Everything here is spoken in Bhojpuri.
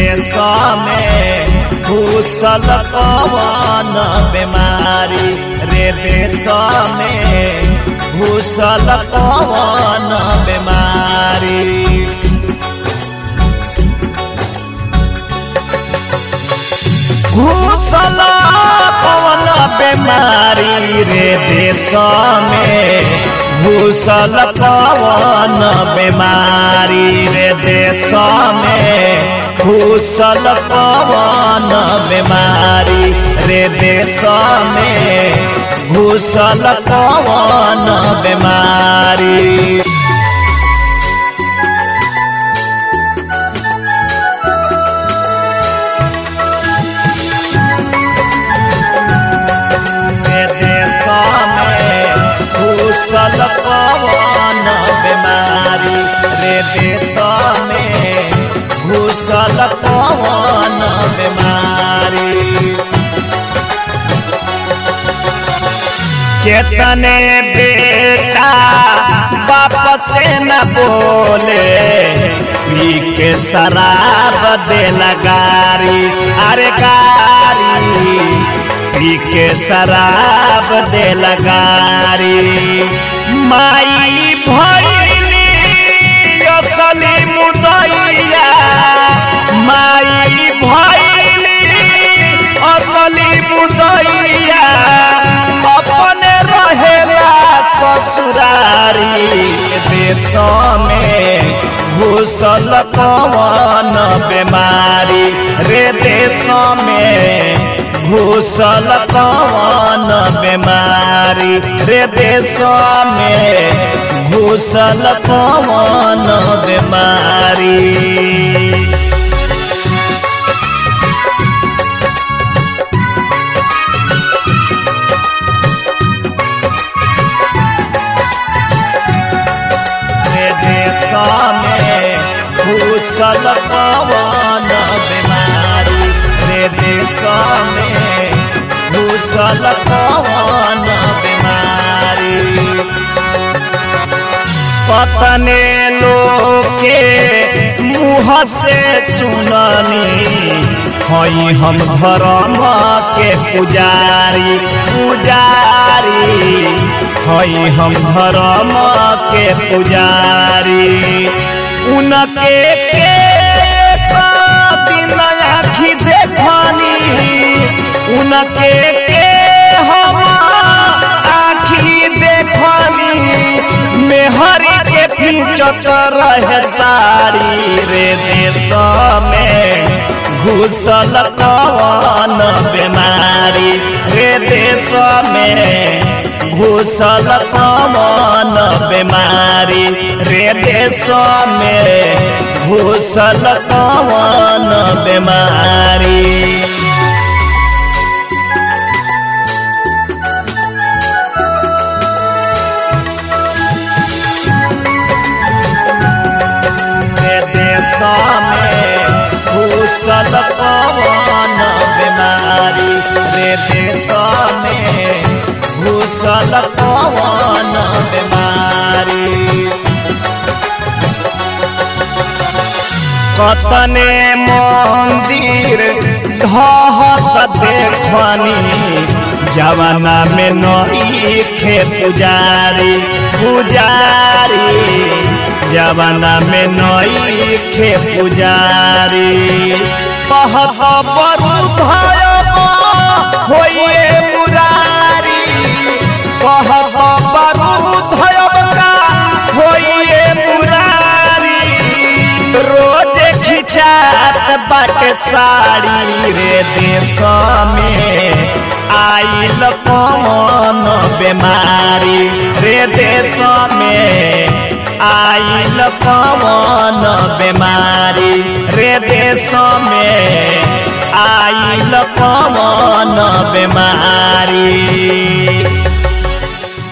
देश में घुसल कवन बीमारी रे देश में घुसल कवन बीमारी घुसल कवन बीमारी रे देश में घुसल कवन बीमारी रे देश में घुसल कवन बीमारी रे देश में घुसल कवन बीमारी रे देश में घुसल कवन बीमारी रे देश में घुसल कवन बीमारी केतने बेटा बाप से न बोले पी के शराब दे लगारी अरे गारी पी के शराब दे लगारी माई भैली असली मुदैया माई भैली असली मुदैया अपने रहेला ससुरारी देश में घुसल कवन बीमारी रे देश में घुसल कवन बीमारी रे देश में घुसल कवन बीमारी रे देश में घुसल कवन बीमारी रे देश में घुसल कवन बीमारी पतने लोग के मुँह से सुननी हई हम धर्म के पुजारी पुजारी हई हम धर्म के पुजारी उनके के दिन आखी देखनी उनके के हम आखी देखनी मेहरी के पीछत रहे सारी रे देश में घुसल कवन बीमारी रे देश में घुसल कवन बीमारी रे देश में घुसल कवन बीमारी रे देश में घुसल कवन बीमारी रे देश में घुसल कवन बीमारी कतने मंदिर ढहत देखनी जवाना में नई खे पुजारी पुजारी जवाना में नई खे पुजारी पहत बरु भयब होइए मुरारी कहब बरु धयब का होइए मुरारी रोज खिंचात बाटे साड़ी रे देश में आइल कौन बीमारी रे देश में आइल कौन बीमारी रे देश में आइल कौन बीमारी